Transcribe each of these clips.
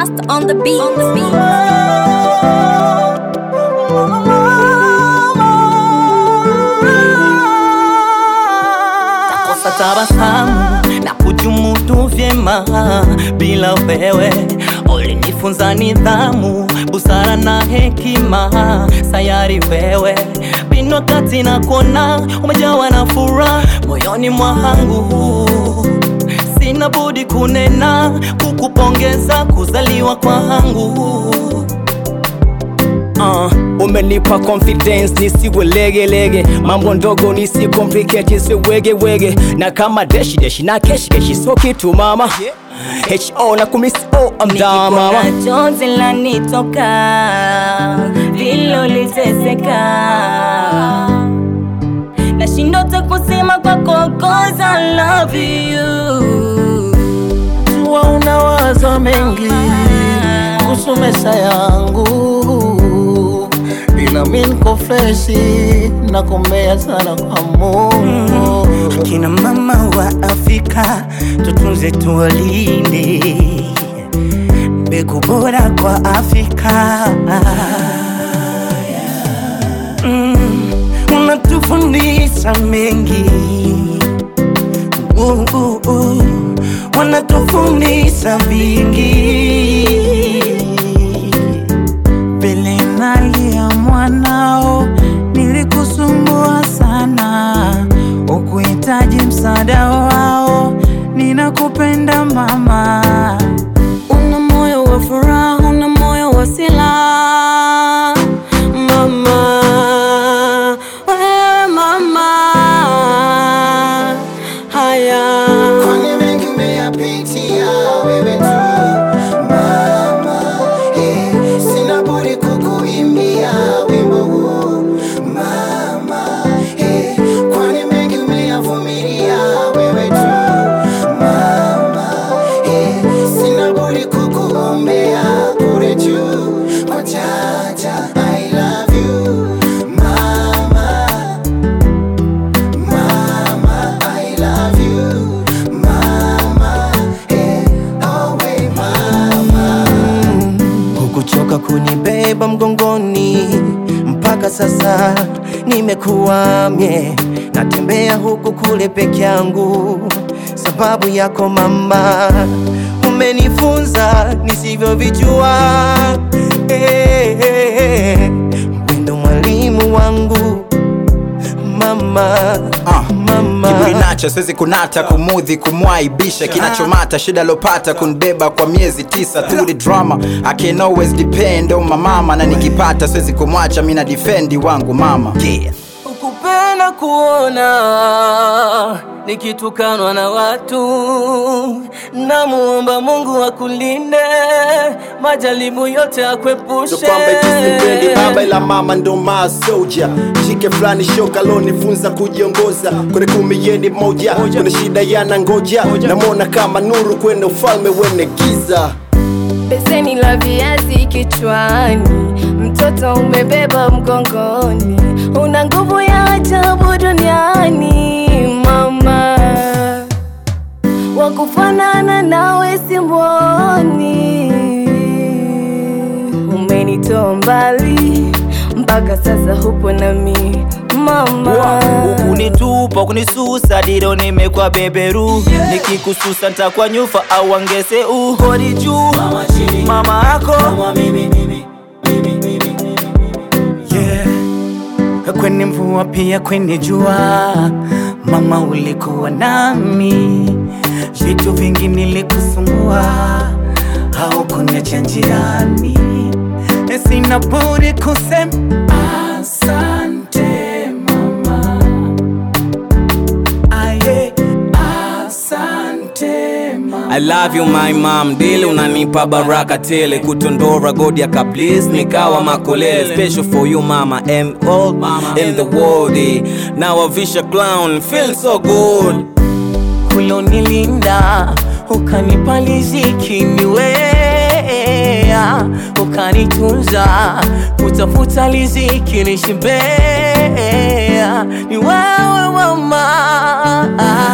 Master on the beat. On the beat. Takosa tabasamu na kujumudu vyema bila wewe. Ulinifunza nidhamu, busara na hekima, sayari wewe bino kati na kona, umejawa na furaha moyoni mwangu. Sina budi kunena, kukupongeza kuzaliwa kwangu. Uh, umenipa confidence nisiwe lege lege, mambo ndogo nisi complicate si wege wege, na kama deshi deshi na keshi keshi, so kitu mama ho na kumisi oh, I'm down mama Nikikuona chozi lanitoka viloliteseka nashindwa hata kusema kwako cause I love you Jua unawaza mengi kuhusu maisha yangu, ila mi niko freshi, nakombea sana kwa Mungu. Kina mama wa Afrika tutunze, tuwalinde mbegu bora kwa Afrika. Mm, unatufundisha mengi uh, uh, uh, wanatufundisha vingi Mbele nalia mwanao, nilikusumbua sana, ukuhitaji msaada wao. Ninakupenda mama, una moyo wa furaha una moyo wa silaha mama wewe mama haya Kwani mengi umeyapitia wewe tu mama, eh, sina budi kukuimbia wimbo huu mama, eh, kwani mengi umeyavumilia wewe tu mama, eh, sina budi kukuombea kule juu kwa Jaja. I love you mama, mama, I love you mama, eh, always mama. hukuchoka kunibeba mgongoni mpaka sasa nimekuwa mie natembea huku kule peke yangu sababu yako mama umenifunza nisivyovijua eh, eh, eh. wendo mwalimu wangu mama Ah, mama Kiburi nacho siwezi kunata kumudhi kumwaibisha kinachomata shida lopata kunibeba kwa miezi tisa through the drama I can always depend on my mama na nikipata siwezi kumwacha mina defendi wangu mama yeah. ukupenda kuona nikitukanwa na watu namuomba mungu akulinde majaribu yote akwepushe ndo kwamba tusimpendi baba ila mama ndo maa soja shike fulani shoka lonifunza kujiongoza kwenye kumi yeni moja kwenye shida yana ngoja namwona kama nuru kwenye ufalme wene giza beseni la viazi kichwani, mtoto umebeba mgongoni, una nguvu ya ajabu duniani mama, wakufanana nawe simwoni, umenitoa mbali mpaka sasa hupo nami mama. ukunitupa kunisusa diro nimekwa beberu nikikususa ntakwa nyufa au angese uhori juu mama yako yeah. kwenye mvua pia kwenye jua mama ulikuwa nami vitu vingi nilikusumbua haukuniacha njiani sina budi kusema asante mama aye asante mama I love you my mom, dili unanipa baraka tele, kutondora godi ya kablis nikawa makolele, special for you mama and all in the world. eh. Now I visha clown, feel so good. ulonilinda ukanipa riziki niwea ukanitunza kutafuta riziki nishibea ni wewe mama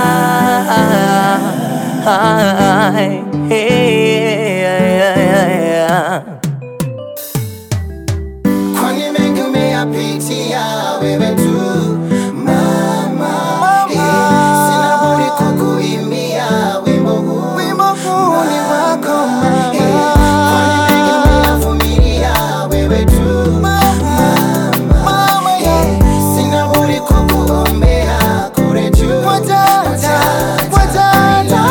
Ay, hey, ay, ay, ay, ay. yako mama Vumilia wewe tu mama yeah. sina budi kukuombea kure juu Watata, watata.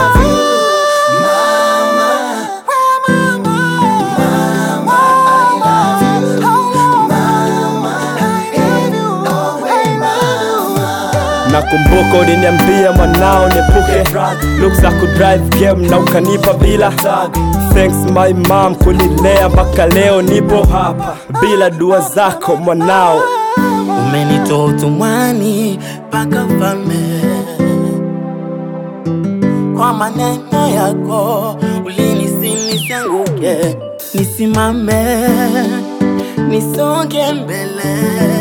nakumbuka uliniambia mwanao niepuke luk za kudrive game na ukanipa bila thanks my mom kunilea mpaka leo nipo hapa bila dua zako mwanao umenitoa utumwani mpaka ufalme kwa maneno yako ulinisinisyanguke nisimame nisonge mbele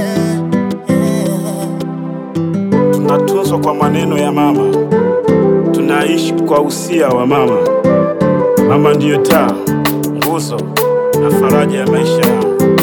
tunatunzwa kwa maneno ya mama, tunaishi kwa usia wa mama. Mama ndiyo taa, nguzo na faraja ya maisha yangu.